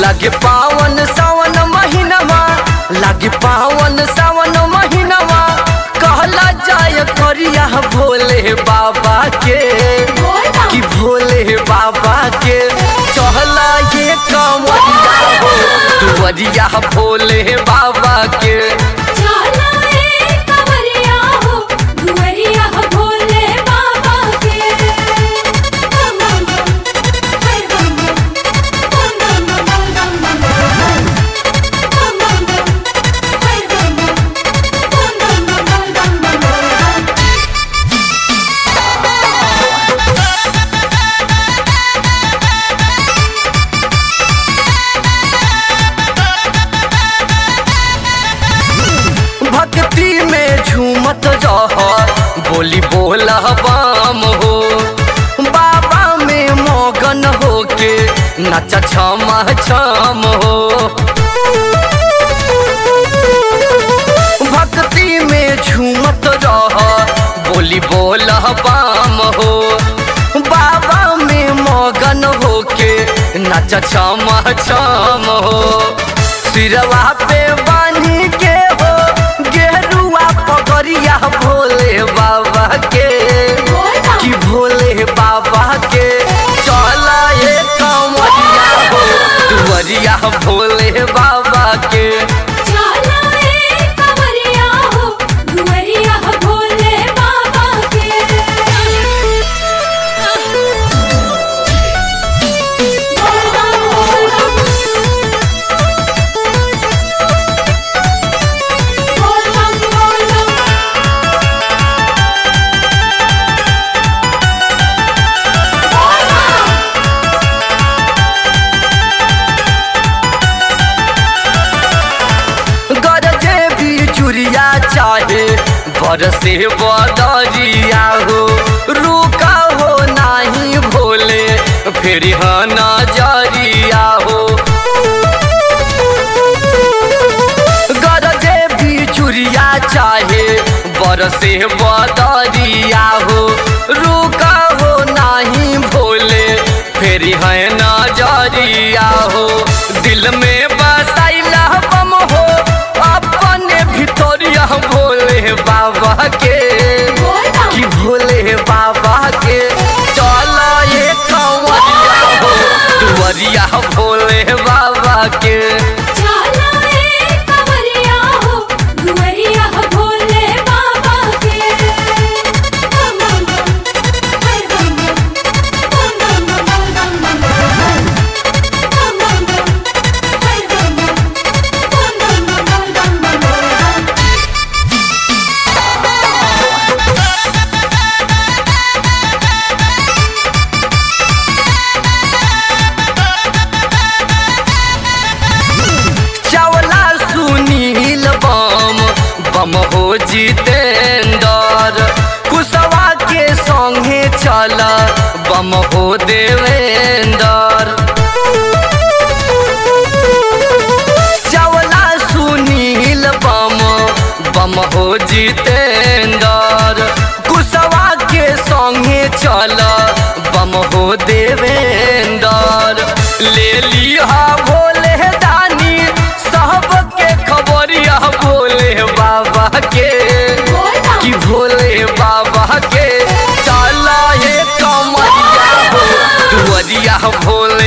लागे पावन सावन महीनवा लागे पावन सावन महीनवा कहला जाय करिया भोले बाबा के कि भोले बाबा के चहला ये कमरिया हो दुवरिया भोले बाबा के चला ए कवरिया हो दुवरिया भोले बाबा के बम बम बम हाय बम बम बम बम बम बम बम बम बम बम हाय बम बम बम बम बम बम बम भक्ति में झूमत रह बोली बोला बाम हो बाबा में मगन होके नचा छमा छम हो भक्ति में झूमत रह बोली बोला बाम हो बाबा में मगन होके नचा छमा छम हो सिरवा पे बानी के हो गेरुआ पगरिया भोले बाबा के कि भोले बाबा के चला ये कमरिया हो दुवरिया भोले बाबा के चला ए कवरिया हो दुवरिया भोले बाबा के बोल बम बोल बम बोल बम बोल बम गरजे भी चुरिया चाहे बरसे बदरिया हो रुका हो नाही भोले फिर नजरिया हो गरजे भी चुरिया चाहे बरसे बदरिया हो रुका हो नाही भोले फिर है नजरिया हो दिल में बसाइला बम हो अपने भितरिया भोले बाबा के कि भोले बाबा के चला ये कंवरिया हो दुवरिया भोले बाबा के चला ए कवरिया हो दुवरिया भोले बाबा के बम बम बम हाय बम बम बम बम बम बम बम बम बम हाय बम बम बम बम बम बम चावला सुनील बम बम हो जितेंदर कुशवा के संगे चल बम हो देवेंदर चावला सुनील बम बम हो जितेंदर कुशवा के संगे चल बम हो देवेंदर ले लिहा भोले दानी सबके खबरिया भोले बाबा के कि भोले बाबा के चला ये कमरिया हो दुवरिया भोले